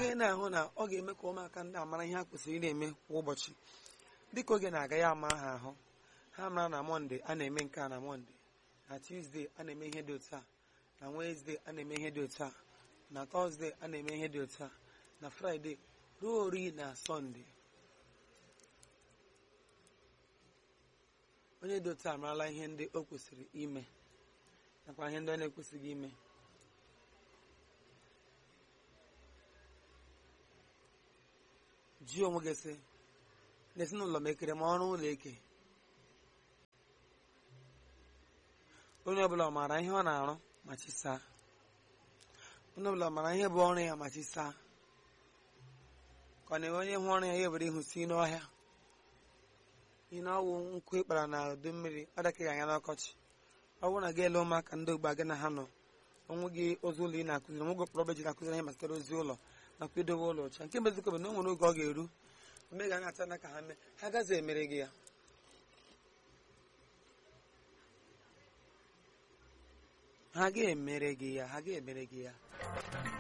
ị na-ahụ na ọ ga-eme ka ụmụaka ndị a mara ihe ha kwesịrị ị na-eme kwa ụbọchị dịka oge na-aga ya ama ha ahụ ha mara na mọnde a na-eme nke a na mọnde na tuzdee a na-eme ihe dị otu a na wenezdee a na-eme ihe dị otu a na tọzdee a na-eme ihe dị otu a na fraịde ruo ori na sọnde onye dị otu a marala ihe ndị o kwesịrị ime nakwa ihe ndị ọ na-ekwesịghị ime jụọ onwe gị sị n'ezinụlọ m ekere m ọrụ ụlọ eke onye ọbụla ọ maara ihe ọ na-arụ ma chisaa onye ọbụla ọ maara ihe bụ ọrụ ya ma chisaa ka ọ na-enwe onye hụ ọrụ ya ya were ihu si n'ọhịa ihe na ọwụ nkụ ịkpara na udu mmiri ọ dakaghị anya n'ọkọchị ọ bụrụ na gị ele ụmụaka ndị ogbe gị na ha nọ onwe gị ozi ụlọ ị na-akụziri onwe gị kpọrọ ji na-akụziri ihe gbasara ozi ụlọ nakwa idobe ụlọ ọcha nke mbezikọ bụ na o nwere oge ọ ga-eru mgbe ga na-ata na ka ha mee ha gaghị emere gị ya ha ga-emere gị ya ha ga-emere gị ya